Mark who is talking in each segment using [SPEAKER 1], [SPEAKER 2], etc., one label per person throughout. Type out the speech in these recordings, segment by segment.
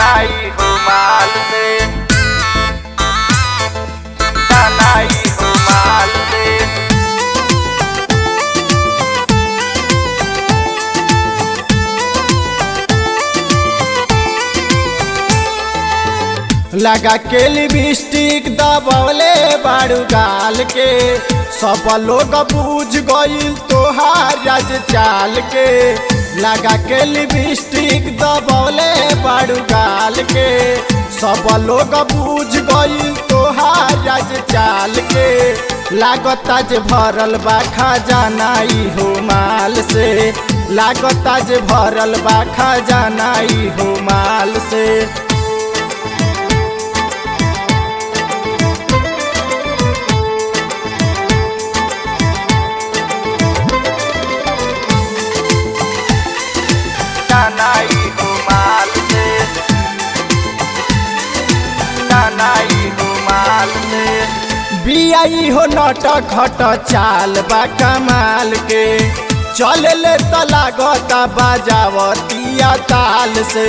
[SPEAKER 1] नाई हो माल से नाई हो माल से
[SPEAKER 2] लगा के लिपस्टिक दबौले बाड़ू गाल के सब लोग बूझ गईल तोहार राज चाल के लगा के लिपस्टिक दबौले बाड़ू गाल के सब लोग बूझ गईल तोहार राज चाल के लागता जे भरल बा खजाना ई हो माल से लागता जे भरल बा खजाना ई हो माल से
[SPEAKER 1] नाई हो माल से नाई हो माल से
[SPEAKER 2] बियाई हो नट खट चाल बा कमाल के चले ले त लागता बाजावतिया ताल से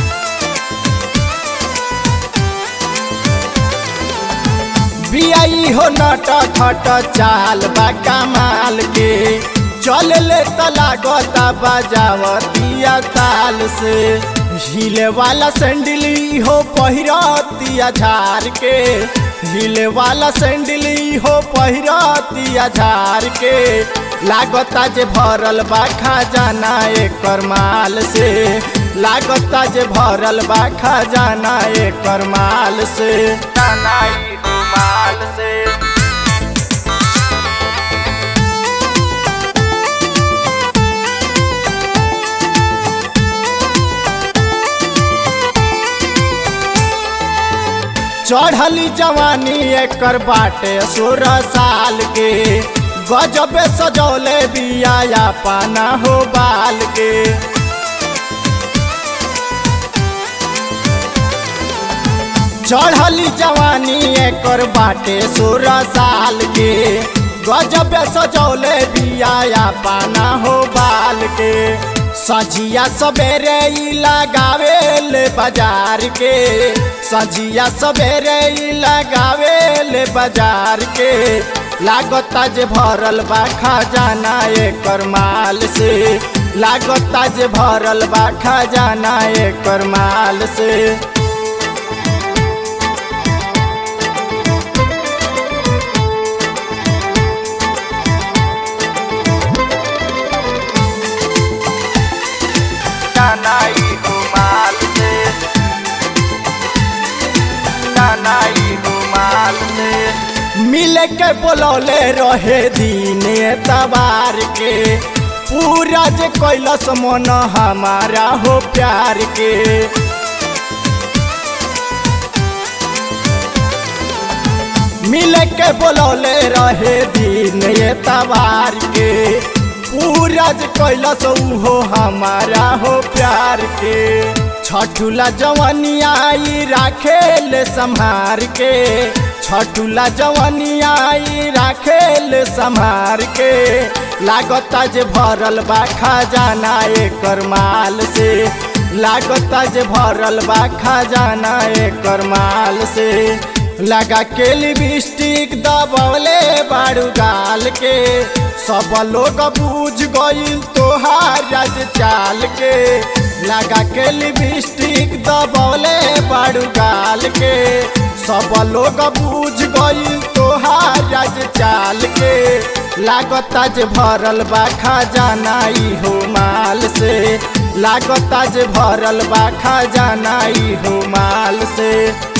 [SPEAKER 2] बियाई हो नट खट चाल बा कमाल के चले ले त लागता बाजावतिया ताल से हिले वाला सैंडली हो पहिरतिया झार के हिले वाला सैंडली हो पहिरतिया झार के लागता जे भरल बा खजाना एकर माल से लागता जे भरल बा खजाना एकर माल से
[SPEAKER 1] नाई हो माल से
[SPEAKER 2] चढ़ली जवानी एकर बाटे सोलह साल के गजबे सजौले बिया पाना हो बाल के चढ़ली जवानी एकर बाटे सोलह साल के गजबे सजौले बिया पाना हो बाल के सजिया सवेरे ई लगावे ले बाजार के सजिया सवेरे ई लगावे ले बाजार के लागता जे भरल बा खजाना एकर माल से लागता जे भरल बा खजाना एकर माल से
[SPEAKER 1] नाई हो माल से नाई हो माल से
[SPEAKER 2] मिल के बोलौले रहे दिन तबार के पूरा जे कैलस मन हमारा हो प्यार के मिल के बोलौले रहे दिन तबार के पूरा जे कैलस हो हमारा हो प्यार के छठुला जवनिया आई राखे ले संहार के छठुला जवनिया आई राखे ले संहार के लागता जे भरल बा खजाना एकर माल से लागता जे भरल बा खजाना एकर माल से लगा के लिपस्टिक दबौले बाड़ू गाल के सब लोग बूझ गईल तोहार राज चाल के लगा के लिपस्टिक दबौले बाड़ू गाल के सब लोग बूझ गईल तोहार राज चाल के लागता जे भरल बा खजाना ई हो माल से लागता जे भरल बा खजाना ई हो माल से